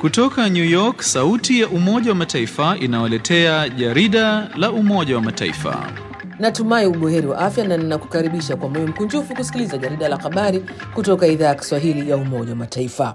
Kutoka New York, sauti ya Umoja wa Mataifa inawaletea jarida la Umoja wa Mataifa. Natumai ubuheri wa afya na ninakukaribisha kwa moyo mkunjufu kusikiliza jarida la habari kutoka idhaa ya Kiswahili ya Umoja wa Mataifa.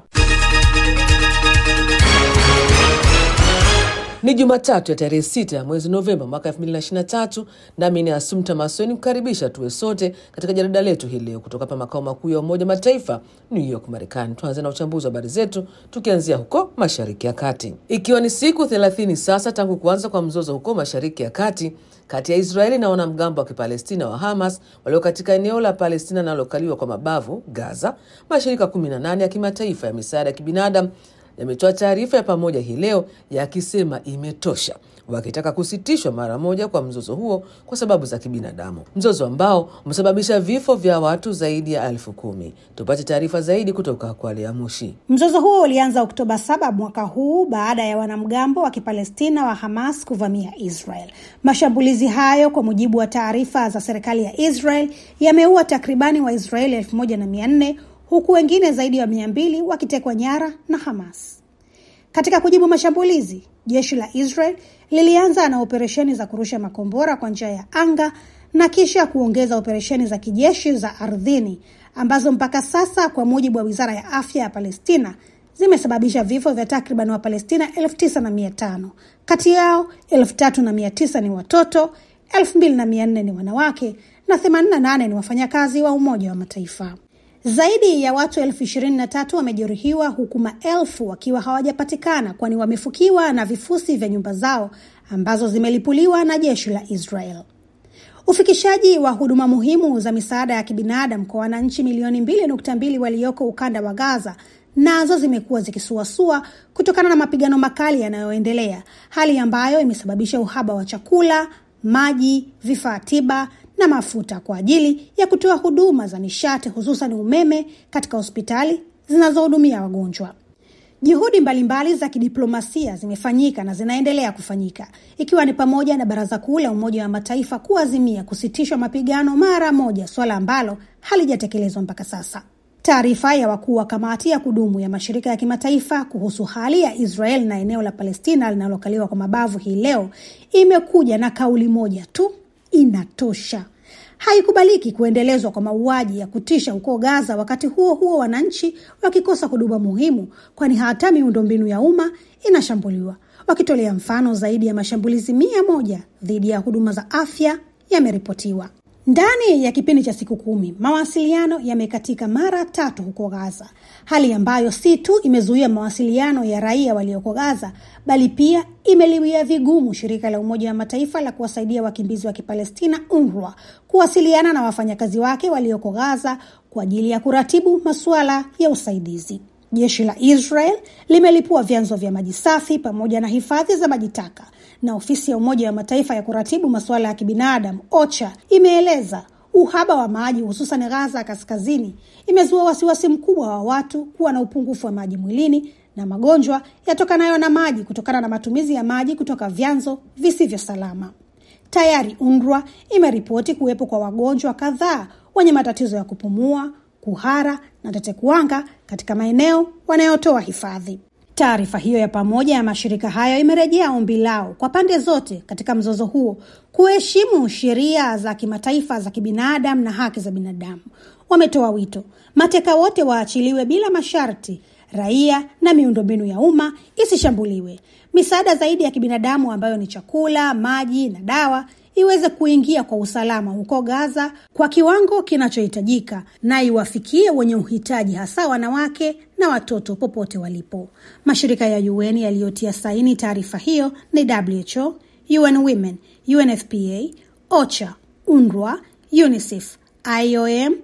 Ni Jumatatu ya tarehe sita ya mwezi Novemba mwaka 2023 nami ni Asumta Masoni kukaribisha tuwe sote katika jarida letu hii leo kutoka hapa makao makuu ya Umoja Mataifa New York, Marekani. Tuanze na uchambuzi wa habari zetu tukianzia huko Mashariki ya Kati, ikiwa ni siku 30 sasa tangu kuanza kwa mzozo huko Mashariki ya Kati kati ya Israeli na wanamgambo wa Kipalestina wa Hamas walio katika eneo la Palestina linalokaliwa kwa mabavu Gaza. Mashirika 18 ya kimataifa ya misaada ya kibinadamu yametoa taarifa ya pamoja hii leo yakisema imetosha, wakitaka kusitishwa mara moja kwa mzozo huo kwa sababu za kibinadamu, mzozo ambao umesababisha vifo vya watu zaidi ya elfu kumi. Tupate taarifa zaidi kutoka kwa Lea Mushi. Mzozo huo ulianza Oktoba saba mwaka huu baada ya wanamgambo wa Kipalestina wa Hamas kuvamia Israel. Mashambulizi hayo, kwa mujibu wa taarifa za serikali ya Israel, yameua takribani Waisraeli elfu moja na mia nne huku wengine zaidi ya mia mbili wakitekwa nyara na Hamas. Katika kujibu mashambulizi, jeshi la Israel lilianza na operesheni za kurusha makombora kwa njia ya anga na kisha kuongeza operesheni za kijeshi za ardhini ambazo mpaka sasa, kwa mujibu wa wizara ya afya ya Palestina, zimesababisha vifo vya takriban Wapalestina elfu tisa na mia tano. Kati yao elfu tatu na mia tisa ni watoto, elfu mbili na mia nne ni wanawake na themanini na nane ni wafanyakazi wa Umoja wa Mataifa. Zaidi ya watu elfu ishirini na tatu wamejeruhiwa huku maelfu wakiwa hawajapatikana kwani wamefukiwa na vifusi vya nyumba zao ambazo zimelipuliwa na jeshi la Israel. Ufikishaji wa huduma muhimu za misaada ya kibinadamu kwa wananchi milioni mbili nukta mbili walioko ukanda wa Gaza nazo zimekuwa zikisuasua kutokana na mapigano makali yanayoendelea, hali ambayo imesababisha uhaba wa chakula, maji, vifaa tiba na mafuta kwa ajili ya kutoa huduma za nishati hususan umeme katika hospitali zinazohudumia wagonjwa. Juhudi mbalimbali za kidiplomasia zimefanyika na zinaendelea kufanyika ikiwa ni pamoja na Baraza Kuu la Umoja wa Mataifa kuazimia kusitishwa mapigano mara moja, suala ambalo halijatekelezwa mpaka sasa. Taarifa ya wakuu wa kamati ya kudumu ya mashirika ya kimataifa kuhusu hali ya Israel na eneo la Palestina linalokaliwa kwa mabavu hii leo imekuja na kauli moja tu: inatosha. Haikubaliki kuendelezwa kwa mauaji ya kutisha huko Gaza, wakati huo huo wananchi wakikosa huduma muhimu, kwani hata miundombinu ya umma inashambuliwa, wakitolea mfano zaidi ya mashambulizi mia moja dhidi ya huduma za afya yameripotiwa. Ndani ya kipindi cha siku kumi mawasiliano yamekatika mara tatu huko Gaza, hali ambayo si tu imezuia mawasiliano ya raia walioko Gaza, bali pia imeliwia vigumu shirika la Umoja wa Mataifa la kuwasaidia wakimbizi wa Kipalestina, UNRWA, kuwasiliana na wafanyakazi wake walioko Gaza kwa ajili ya kuratibu masuala ya usaidizi. Jeshi la Israel limelipua vyanzo vya maji safi pamoja na hifadhi za maji taka na ofisi ya Umoja wa Mataifa ya kuratibu masuala ya kibinadamu OCHA imeeleza uhaba wa maji hususan Gaza ya kaskazini imezua wasiwasi mkubwa wa watu kuwa na upungufu wa maji mwilini na magonjwa yatokanayo na maji kutokana na matumizi ya maji kutoka vyanzo visivyo salama. Tayari UNRWA imeripoti kuwepo kwa wagonjwa kadhaa wenye matatizo ya kupumua, kuhara na tetekuwanga katika maeneo wanayotoa hifadhi. Taarifa hiyo ya pamoja ya mashirika hayo imerejea ombi lao kwa pande zote katika mzozo huo kuheshimu sheria za kimataifa za kibinadamu na haki za binadamu. Wametoa wito mateka wote waachiliwe bila masharti, raia na miundombinu ya umma isishambuliwe, misaada zaidi ya kibinadamu ambayo ni chakula, maji na dawa iweze kuingia kwa usalama huko Gaza kwa kiwango kinachohitajika na iwafikie wenye uhitaji, hasa wanawake na watoto popote walipo. Mashirika ya UN yaliyotia saini taarifa hiyo ni WHO, UN Women, UNFPA, OCHA, UNRWA, UNICEF, IOM,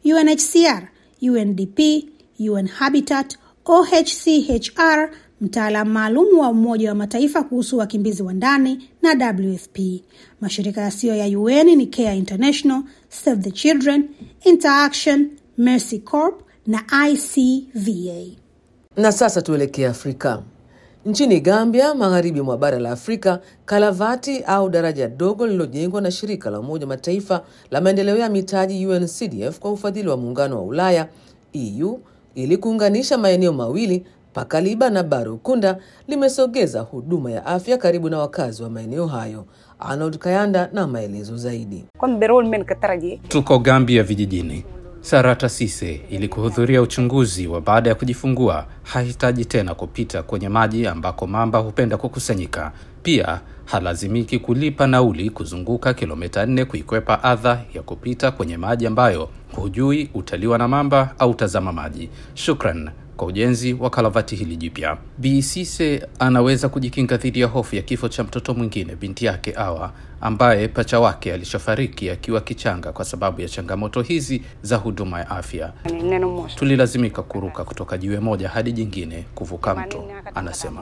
UNHCR, UNDP, UN Habitat, OHCHR, mtaalamu maalum wa Umoja wa Mataifa kuhusu wakimbizi wa ndani na WFP. Mashirika yasiyo ya UN ni Care International, Save the Children, Interaction, Mercy Corps na ICVA. Na sasa tuelekee Afrika. Nchini Gambia, magharibi mwa bara la Afrika, kalavati au daraja dogo lililojengwa na shirika la Umoja wa Mataifa la maendeleo ya mitaji UNCDF kwa ufadhili wa muungano wa Ulaya EU ili kuunganisha maeneo mawili Pakaliba na Barukunda limesogeza huduma ya afya karibu na wakazi wa maeneo hayo. Arnold Kayanda na maelezo zaidi. Tuko Gambia vijijini. Sarata Sise ili kuhudhuria uchunguzi wa baada ya kujifungua hahitaji tena kupita kwenye maji ambako mamba hupenda kukusanyika. Pia halazimiki kulipa nauli kuzunguka kilomita nne kuikwepa adha ya kupita kwenye maji ambayo hujui utaliwa na mamba au tazama maji. Shukran kwa ujenzi wa kalavati hili jipya. Bi Sise anaweza kujikinga dhidi ya hofu ya kifo cha mtoto mwingine, binti yake Awa, ambaye pacha wake alishafariki akiwa kichanga kwa sababu ya changamoto hizi za huduma ya afya. Tulilazimika kuruka kutoka jiwe moja hadi jingine kuvuka mto, anasema.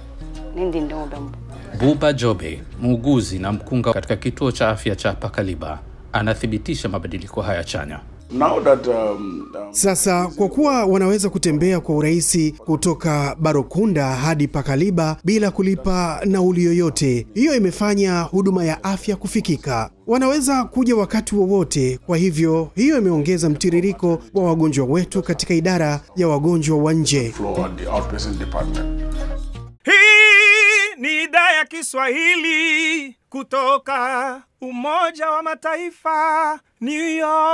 Buba Jobe, muuguzi na mkunga katika kituo cha afya cha Pakaliba, anathibitisha mabadiliko haya chanya. Now that, um, um, Sasa kwa kuwa wanaweza kutembea kwa urahisi kutoka Barokunda hadi Pakaliba bila kulipa nauli yoyote, hiyo imefanya huduma ya afya kufikika. Wanaweza kuja wakati wowote, kwa hivyo hiyo imeongeza mtiririko wa wagonjwa wetu katika idara ya wagonjwa wa nje. flow at the outpatient department. Hii ni idhaa ya Kiswahili kutoka Umoja wa Mataifa, New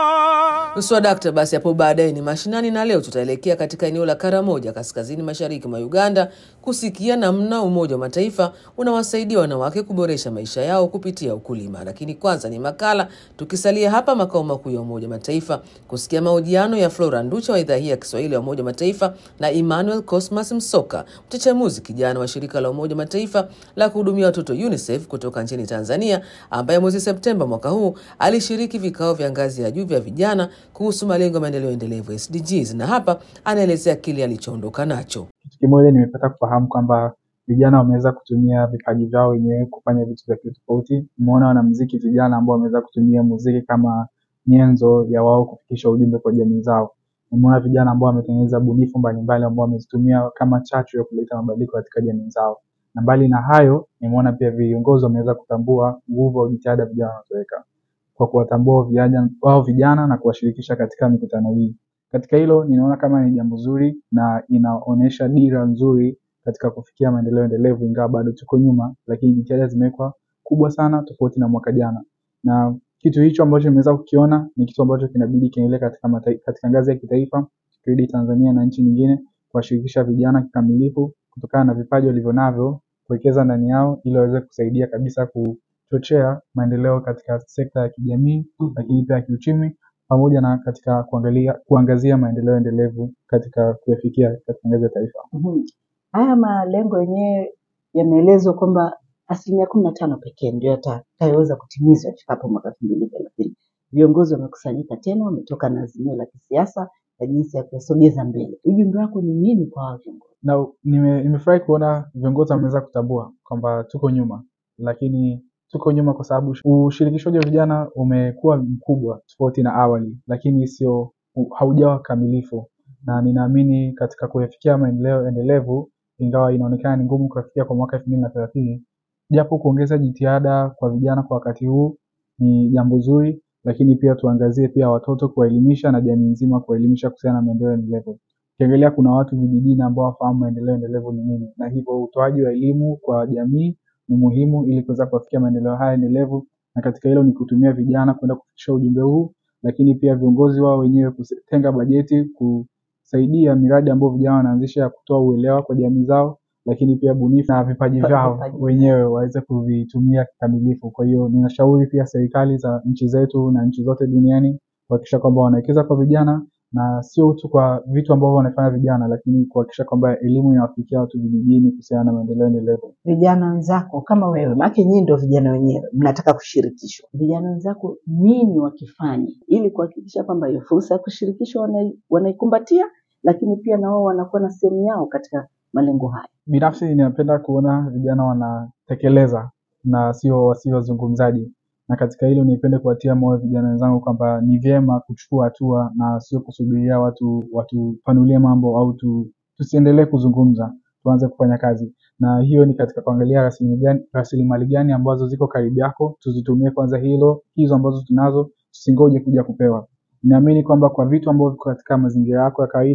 York. Swadakta basi hapo baadaye ni mashinani, na leo tutaelekea katika eneo la Karamoja kaskazini mashariki mwa Uganda kusikia namna Umoja wa Mataifa unawasaidia wanawake kuboresha maisha yao kupitia ukulima. Lakini kwanza ni makala, tukisalia hapa makao makuu ya Umoja wa Mataifa kusikia mahojiano ya Flora Nducha wa idhaa hii ya Kiswahili ya Umoja wa Mataifa na Emmanuel Cosmas Msoka, mchachamuzi kijana wa shirika la Umoja wa Mataifa la kuhudumia watoto UNICEF kutoka nchini Tanzania, ambaye mwezi Septemba mwaka huu alishiriki vikao vya ngazi ya juu vya vijana kuhusu malengo ya maendeleo endelevu SDGs, na hapa anaelezea kile alichoondoka nacho. Kitu kimoja nimepata kufahamu kwamba vijana wameweza kutumia vipaji vyao wenyewe kufanya vitu vya tofauti. Nimeona wanamuziki vijana ambao wameweza kutumia muziki kama nyenzo ya wao kufikisha ujumbe kwa jamii zao. Nimeona vijana ambao wametengeneza bunifu mbalimbali ambao wamezitumia kama chachu ya kuleta mabadiliko katika jamii zao. Na mbali na hayo, nimeona pia viongozi wameweza kutambua nguvu wa jitihada vijana wanazoweka kwa kuwatambua vijana wao vijana na kuwashirikisha katika mikutano hii. Katika hilo ninaona kama ni jambo zuri na inaonyesha dira nzuri katika kufikia maendeleo endelevu, ingawa bado tuko nyuma, lakini jitihada zimewekwa kubwa sana tofauti na mwaka jana. Na kitu hicho ambacho nimeweza kukiona ni kitu ambacho kinabidi kiendelee katika, matai- katika ngazi ya kitaifa, tukirudi Tanzania na nchi nyingine, kuwashirikisha vijana kikamilifu kutokana na vipaji walivyonavyo, kuwekeza ndani yao ili waweze kusaidia kabisa kuchochea maendeleo katika sekta ya kijamii, lakini pia ya kiuchumi pamoja na katika kuangalia kuangazia maendeleo endelevu katika kuyafikia katika ngazi ya taifa. Mhm. Haya malengo yenyewe yameelezwa kwamba asilimia kumi na tano pekee ndio yatakayoweza kutimizwa ifikapo mwaka elfu mbili thelathini. Viongozi wamekusanyika tena, wametoka na azimio la kisiasa la jinsi ya kuyasogeza mbele. Ujumbe wako ni nini kwa hao viongozi? Na nime- nimefurahi kuona viongozi wameweza kutambua kwamba tuko nyuma, lakini tuko nyuma kwa sababu ushirikishwaji wa vijana umekuwa mkubwa tofauti na awali, lakini sio haujawa kamilifu, na ninaamini katika kuyafikia maendeleo endelevu, ingawa inaonekana ni ngumu kuyafikia kwa mwaka elfu mbili na thelathini, japo kuongeza jitihada kwa vijana kwa wakati huu ni jambo zuri, lakini pia tuangazie pia watoto kuwaelimisha na jamii nzima kuwaelimisha kuhusiana na maendeleo endelevu. Ukiangalia kuna watu vijijini ambao wafahamu maendeleo endelevu ni nini, na hivyo utoaji wa elimu kwa jamii ni muhimu ili kuweza kuwafikia maendeleo haya endelevu, na katika hilo ni kutumia vijana kwenda kufikisha ujumbe huu, lakini pia viongozi wao wenyewe kutenga bajeti kusaidia miradi ambayo vijana wanaanzisha ya kutoa uelewa kwa jamii zao, lakini pia bunifu na vipaji vyao Vipaji. wenyewe waweze kuvitumia kikamilifu. Kwa hiyo ninashauri pia serikali za nchi zetu na nchi zote duniani kuhakikisha kwamba wanawekeza kwa vijana na sio tu kwa vitu ambavyo wanafanya vijana, lakini kuhakikisha kwamba elimu inawafikia watu vijijini kuhusiana na maendeleo endelevu. Vijana wenzako kama wewe, maana nyinyi ndio vijana wenyewe mnataka kushirikishwa. Vijana wenzako nini wakifanya ili kuhakikisha kwamba hiyo fursa ya kushirikishwa wanai- wanaikumbatia, lakini pia na wao wanakuwa na sehemu yao katika malengo haya. Binafsi ninapenda kuona vijana wanatekeleza na sio wasio wazungumzaji, na katika hilo nipende kuwatia moyo vijana wenzangu kwamba ni vyema kuchukua hatua na sio kusubiria watu watupanulie mambo au tu, tusiendelee kuzungumza, tuanze kufanya kazi. Na hiyo ni katika kuangalia rasilimali gani, rasilimali gani ambazo ziko karibu yako, tuzitumie kwanza hilo, hizo ambazo tunazo tusingoje kuja kupewa. Naamini kwamba kwa vitu ambavyo viko katika mazingira yako ya kawaida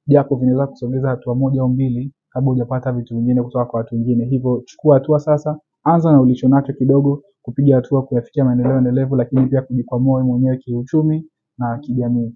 japo vinaweza kusogeza hatua moja au mbili kabla hujapata vitu vingine kutoka kwa watu wengine. Hivyo chukua hatua sasa, anza na ulicho nacho kidogo, kupiga hatua kuyafikia maendeleo endelevu, lakini pia kujikwamua wewe mwenyewe kiuchumi na kijamii.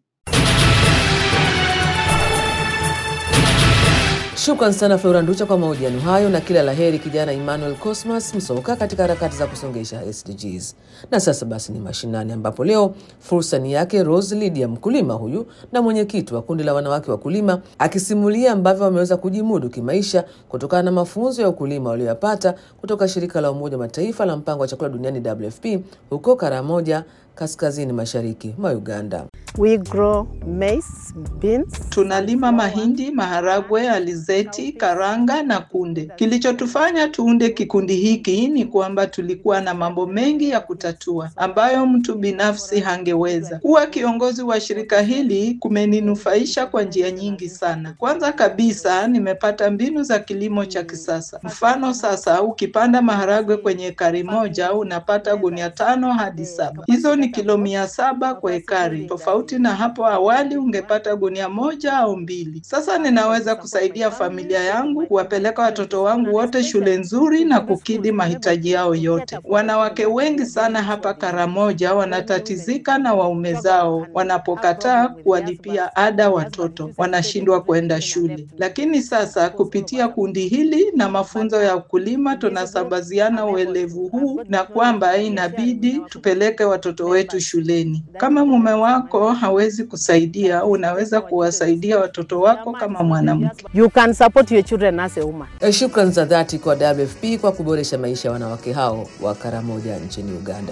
Shukran sana Flora Nducha kwa mahojiano hayo na kila laheri kijana Emmanuel Cosmas Msoka katika harakati za kusongesha SDGs. Na sasa basi ni mashinani, ambapo leo fursa ni yake Rose Lydia, mkulima huyu na mwenyekiti wa kundi la wanawake wakulima, akisimulia ambavyo wameweza kujimudu kimaisha kutokana na mafunzo ya ukulima walioyapata kutoka shirika la Umoja wa Mataifa la mpango wa chakula duniani WFP huko Karamoja, kaskazini mashariki mwa Uganda. We grow maize, beans. Tunalima mahindi, maharagwe, alizeti, karanga na kunde. Kilichotufanya tuunde kikundi hiki ni kwamba tulikuwa na mambo mengi ya kutatua ambayo mtu binafsi hangeweza. Kuwa kiongozi wa shirika hili kumeninufaisha kwa njia nyingi sana. Kwanza kabisa, nimepata mbinu za kilimo cha kisasa. Mfano, sasa ukipanda maharagwe kwenye ekari moja unapata gunia tano hadi saba. Hizo ni kilo mia saba kwa ekari tofauti na hapo awali ungepata gunia moja au mbili. Sasa ninaweza kusaidia familia yangu, kuwapeleka watoto wangu wote shule nzuri na kukidhi mahitaji yao yote. Wanawake wengi sana hapa Karamoja wanatatizika na waume zao wanapokataa kuwalipia ada watoto, wanashindwa kwenda shule. Lakini sasa kupitia kundi hili na mafunzo ya ukulima tunasambaziana uelevu huu na kwamba inabidi tupeleke watoto wetu shuleni. Kama mume wako hawezi kusaidia, unaweza kuwasaidia watoto wako kama mwanamke. You can support your children as a woman. E, Shukran za dhati kwa WFP kwa kuboresha maisha ya wanawake hao wa Karamoja nchini Uganda.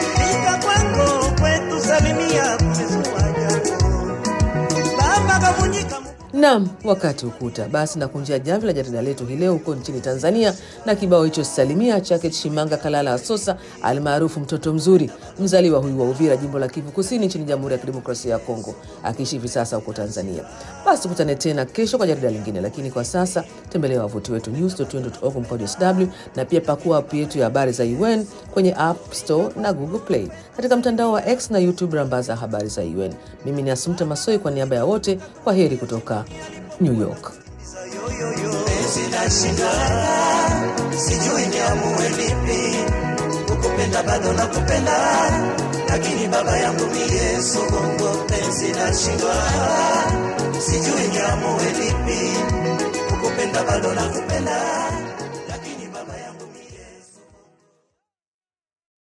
Naam, wakati ukuta basi na kunjia jamvi la jarida letu hii leo huko nchini Tanzania na kibao hicho salimia chake Shimanga Kalala Asosa almaarufu mtoto mzuri, mzaliwa huyu wa Uvira, jimbo la Kivu Kusini nchini Jamhuri ya Kidemokrasia ya Kongo, akiishi hivi sasa huko Tanzania. Basi tukutane tena kesho kwa jarida lingine, lakini kwa sasa tembelea wavuti wetu news.un.org mkojo sw na pia pakua app yetu ya habari za UN kwenye App Store na Google Play, katika mtandao wa X na YouTube rambaza habari za UN. Mimi ni Asumta Masoi kwa niaba ya wote, kwa heri kutoka New York. Sijui niamue lipi, kukupenda bado nakupenda, lakini baba yangu mie Songo penzi nashindwa. Sijui niamue lipi, kukupenda bado nakupenda